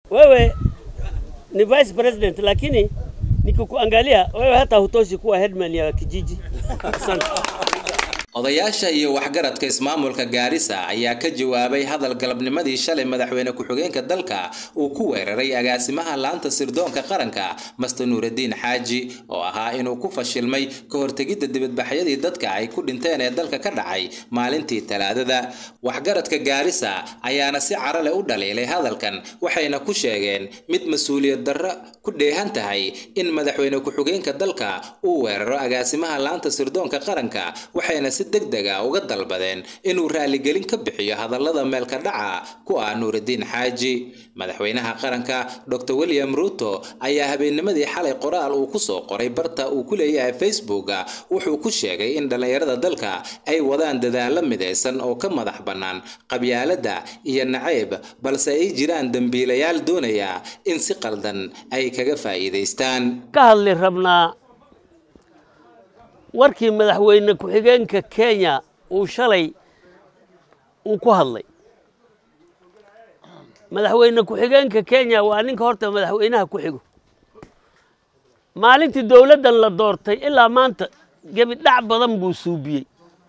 wewe ni vice president, lakini nikikuangalia wewe hata hutoshi kuwa headman ya kijiji. Asante. odayaasha iyo waxgaradka ismaamulka gaarisa ayaa ka jawaabay hadal galabnimadii shalay madaxweyne ku-xigeenka dalka uu ku weeraray agaasimaha laanta sirdoonka qaranka master nuuraddiin xaaji oo ahaa inuu ku fashilmay ka hortegidda dibadbaxyadii dadka ay ku dhinteen ee dalka ka dhacay maalintii talaadada waxgaradka gaarisa ayaana si caro leh u dhaliilay hadalkan waxayna ku sheegeen mid mas-uuliyad darro ku dheehan tahay in madaxweyne ku-xigeenka dalka uu weeraro agaasimaha laanta sirdoonka qaranka waxayna si degdega uga dalbadeen inuu raaligelin ka bixiyo hadallada meelka dhaca ku ah nuuraddiin xaaji madaxweynaha qaranka dr william ruto ayaa habeennimadii xalay qoraal uu ku soo qoray barta uu ku leeyahay facebooka wuxuu ku sheegay in dhallinyarada dalka ay wadaan dadaalo midaysan oo ka madax bannaan qabyaaladda iyo nacayb balse ay jiraan dembiilayaal doonaya in si qaldan ay kaga faa'iidaystaan ka hadli rabnaa warkii madaxweyne ku-xigeenka kenya uu shalay uu ku hadlay madaxweyne ku-xigeenka kenya waa ninka horta madaxweynaha ku xigo maalintii dowladdan la doortay ilaa maanta gebidhac badan buu suubiyey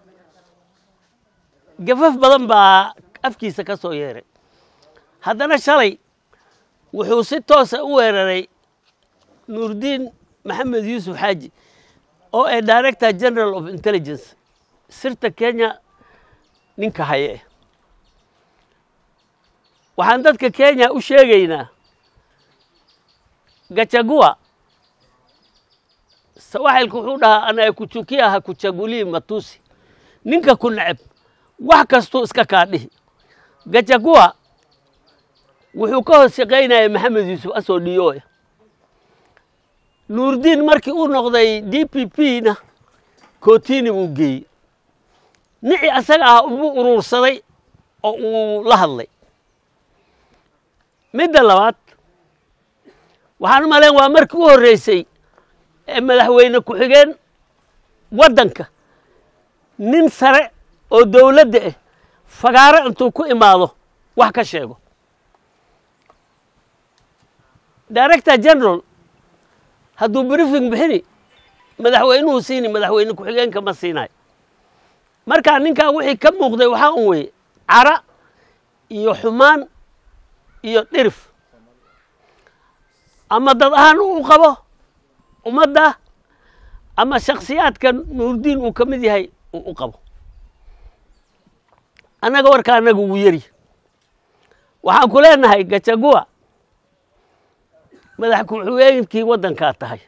gafaf badan baa afkiisa ka soo yeeray haddana shalay wuxuu si toosa u weeraray nuurdiin maxamed yuusuf xaaji oo ee director general of intelligence sirta kenya ninka haye eh waxaan dadka kenya u sheegaynaa gachagua sawaxilku wuxuu dhahaa anaekuchukia hakuchagulii matusi ninka ku neceb wax kastuu iska kaa dhihi gachagua wuxuu ka hoos shaqaynaya maxamed yuusuf asoo dhiyooya nuurdiin markii uu noqday d p p na kotini buu geeyey nici asaga ah buu uruursaday oo uu la hadlay midda labaad waxaan u malayn waa markii u horreysay ee madaxweyne ku-xigeen waddanka nin sare oo dowladda ah fagaaro intuu ku imaado wax ka sheego director general hadduu briefing bixini madaxweynuhu siini madaxweyne ku-xigeenka ma siinayo markaa ninkaa wixii ka muuqday waxaa un weye cara iyo xumaan iyo dhirif ama dad ahaan uu qabo ummadda ama shaksiyaadka nuurdiin uu ka mid yahay uu u qabo annaga warka annaga ugu yeri waxaan ku leenahay gachagua madax ku-xigeenkii waddankaa tahay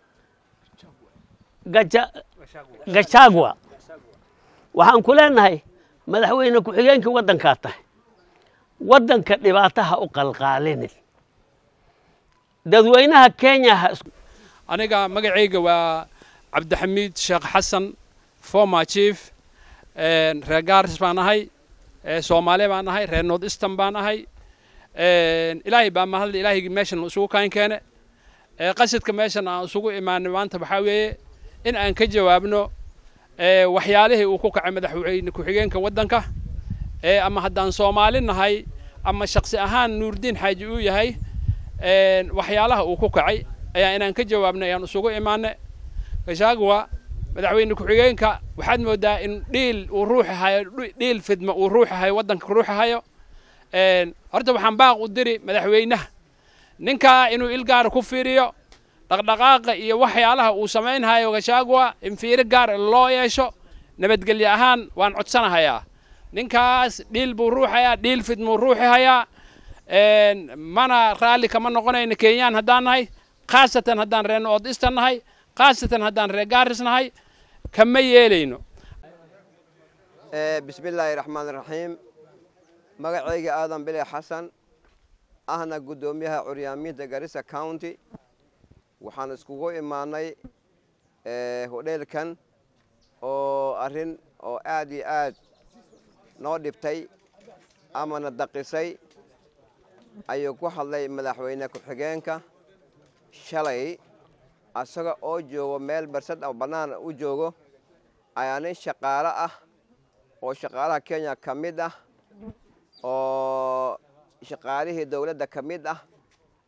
gachagua waxaan ku leenahay madaxweyne ku-xigeenkii waddankaa tahay waddanka dhibaataha u qalqaalinin dadweynaha kenya ha aniga magacayga waa cabdixamiid sheekh xasan former chief reer gaaris baan ahay soomaali baan ahay reer north eastern baan ahay ilaahay baa mahadle ilaahaygi meeshan isugu kaan keene qasidka meeshan aan isugu imaanay maanta waxaa weeye in aan ka jawaabno waxyaalihii uu ku kacay madaxweyne ku-xigeenka waddanka ama haddaan soomaali nahay ama shaksi ahaan nuurdiin xaaji uu yahay waxyaalaha uu ku kacay ayaa inaan ka jawaabnay ayaan isugu imaanay gashaaguwa madaxweyne ku-xigeenka waxaad moodaa in dhiil uu ruuxi hayo dhiil fidma uu ruuxi hayo waddanka ruuxi hayo horta waxaan baaq u diri madaxweynaha ninkaa inuu ilgaara ku fiiriyo dhaqdhaqaaqa iyo waxyaalaha uu samaynhayo gashaaguwa in fiiro gaar loo yeesho nabadgelyo ahaan waan codsanahayaa ninkaas dhiil buu ruuxayaa dhiil fidmuu ruuxi hayaa mana raalli kama noqonayno kenyaan haddaan nahay khaasatan haddaan reer north eastern nahay khaasatan haddaan reer gaaris nahay kama yeelayno bismillaahi raxmaan raxiim magacayga aadan bile xasan ahna guddoomiyaha curyaamiinta garissa county waxaan iskugu imaanay hodheelkan oo arrin oo aad iyo aad noo dhibtay amana daqisay ayuu ku hadlay madaxweyne ku-xigeenka shalay asaga oo joogo meel barsad oo bannaan u joogo ayaa nin shaqaalo ah oo shaqaalaha kenya ka mid ah oo shaqaalihii dowladda ka mid ah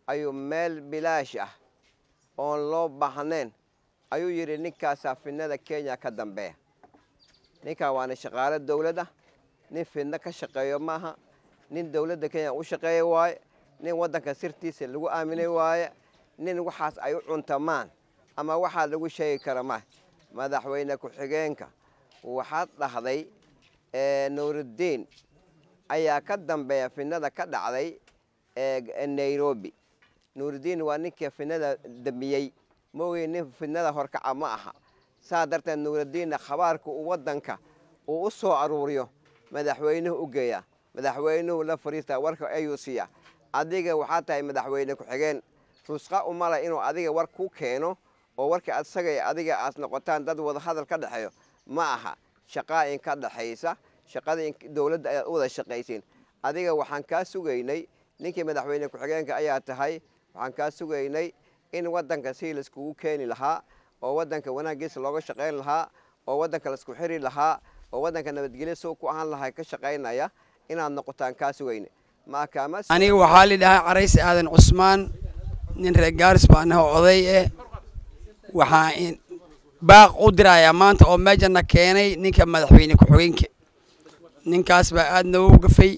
ayuu meel bilaash ah oon loo baahnayn ayuu yidhi ninkaasaa fidnada kenya ka dambeeya ninkaa waana shaqaalo dowlad ah nin fidno ka shaqeeyo maaha nin dowladda kenya u shaqeeya waaye nin waddanka sirtiisa lagu aaminay waaye nin waxaas ay u cuntamaan ama waxaa lagu sheegi kara maaha madaxweyne ku-xigeenka waxaad dhahday nuuruddiin ayaa ka dambeeya fidnada ka dhacday nairobi nuuruddiin waa ninkii fidnada damiyey maogey nin fidnada horkaca ma aha saa darteed nuuruddiinna khabaarka uu waddanka uu u soo aruuriyo madaxweynuhu u geeyaa madaxweynuhu la fariistaa warka ayuu siiyaa adiga waxaa tahay madaxweyne ku-xigeen rusqa umala inuu adiga war ku keeno oo warka asaga adiga aad noqotaan dad wada hadal ka dhexeeyo ma aha shaqaa in ka dhexaysa shaqada dowladda ayaad u wada shaqaysiin adiga waxaan kaa sugaynay ninkii madaxweyne ku-xigeenka ayaa tahay waxaan kaa sugaynay in waddanka si laiskugu keeni lahaa oo waddanka wanaaggiisa looga shaqayn lahaa oo waddanka laisku xiri lahaa oo waddanka nabadgelyo soo ku ahaan lahaa ka shaqaynaya inaad noqotaan kaa sugayna aniga waxaa lidhahaa carays aadan cusmaan nin reer gaaris baan aho oday eh waxaa baaq u dirayaa maanta oo meejana keenay ninka madaxweyne ku-xigeenka ninkaas baa aad noogu gafay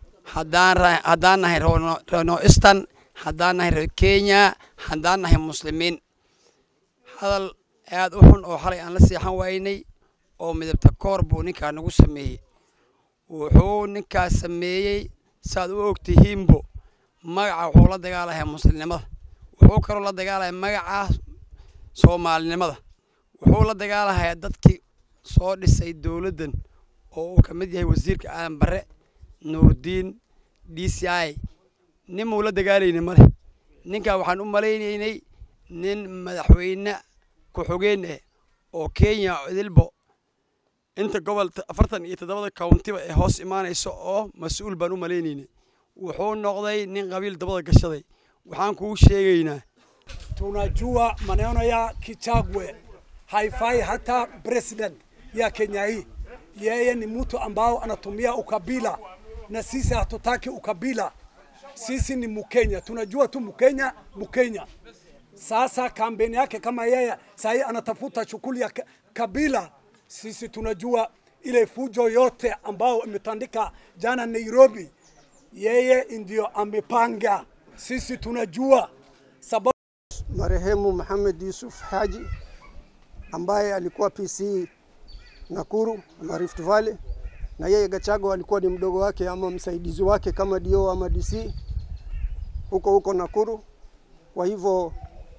haddaan nahay reno eastern haddaan nahay reer kenya haddaan nahay muslimiin hadal aad u xun oo xalay aan la seexan waynay oo midabta koor buu ninkaa nagu sameeyey wuxuu ninkaas sameeyey saaad u ogtihiinbo magaca wuxuu la dagaalaya muslimnimada wuxuu kaloo la dagaalaya magaca soomaalinimada wuxuu la dagaalahaya dadkii soo dhisay dowladdan oo uu ka mid yahay wasiirka aadan barre nuurdiin d c i ninmuu la dagaalayna male ninkaa waxaan u malaynaynay nin madaxweyne ku-xogeen ah oo kenya idilbo inta gobol afartan iyo toddobada countiba ee hoos imaanayso oo mas-uul baan u malaynaynay wuxuu noqday nin qabiil dabada gashaday waxaan kuu sheegaynaa tunajua maneno ya Kichagwe haifai hata president ya Kenya hii. Yeye ni mtu ambao anatumia ukabila, na sisi hatutaki ukabila. Sisi ni Mkenya, tunajua tu Mkenya, Mkenya. Sasa kampeni yake kama yeye sahii anatafuta shughuli ya kabila, sisi tunajua ile fujo yote ambao imetandika jana Nairobi, yeye ndio amepanga. Sisi tunajua sababu marehemu Muhammad Yusuf Haji ambaye alikuwa PC Nakuru ama Rift Valley, na yeye Gachagua alikuwa ni mdogo wake ama msaidizi wake kama DO ama DC huko huko Nakuru. Kwa hivyo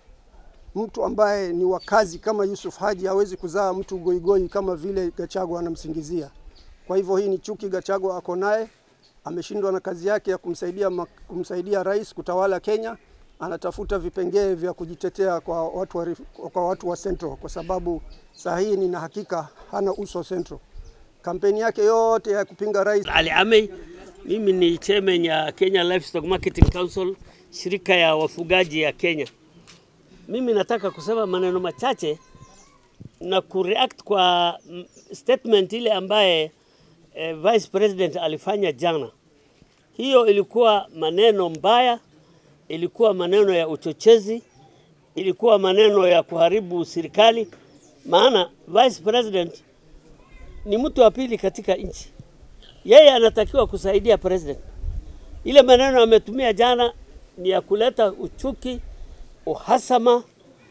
mtu ambaye ni wakazi kama Yusuf Haji hawezi kuzaa mtu goigoi kama vile Gachagua anamsingizia. Kwa hivyo hii ni chuki Gachagua ako naye, ameshindwa na kazi yake ya kumsaidia, kumsaidia rais kutawala Kenya anatafuta vipengee vya kujitetea kwa watu wa, kwa watu wa Central kwa sababu saa hii nina hakika hana uso Central. Kampeni yake yote ya kupinga rais. Ali Amei, mimi ni chairman ya Kenya Livestock Marketing Council, shirika ya wafugaji ya Kenya. Mimi nataka kusema maneno machache na kureact kwa statement ile ambaye eh, Vice President alifanya jana. Hiyo ilikuwa maneno mbaya ilikuwa maneno ya uchochezi, ilikuwa maneno ya kuharibu serikali, maana vice president ni mtu wa pili katika nchi. Yeye anatakiwa kusaidia president. Ile maneno ametumia jana ni ya kuleta uchuki, uhasama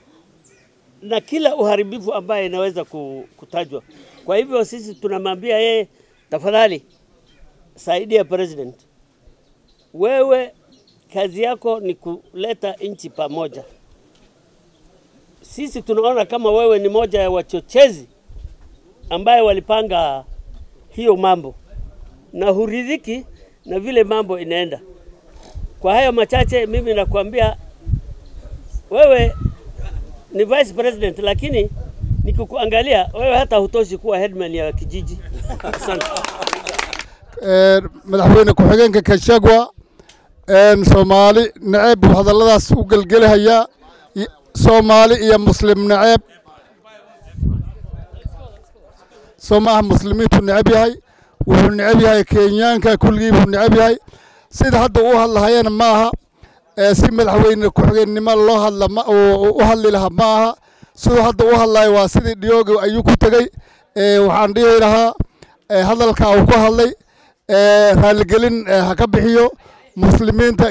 na kila uharibifu ambaye inaweza kutajwa. Kwa hivyo sisi tunamwambia yeye, tafadhali saidia president. Wewe kazi yako ni kuleta nchi pamoja. Sisi tunaona kama wewe ni moja ya wachochezi ambaye walipanga hiyo mambo na huridhiki na vile mambo inaenda. Kwa hayo machache, mimi nakwambia wewe ni vice president, lakini nikikuangalia wewe hata hutoshi kuwa headman ya kijiji. Asante. madaxweyne ku-xigeenka Gachagua soomaali naceeb buu hadalladaas u gelgelahayaa soomaali iyo muslim naceeb soo maaha muslimiintu neceb yahay wuxuu neceb yahay kenyaanka kulligii buu neceb yahay sida hadda u hadlahayana maaha si madaxweyne ku-xigeennimo loo hadla ma u hadli lahaa ma aha siduu hadda u hadlayo waa sidii dhiyooga ayuu ku tegey waxaan dhihi lahaa hadalka uu ku hadlay raaligelin ha ka bixiyo muslimiinta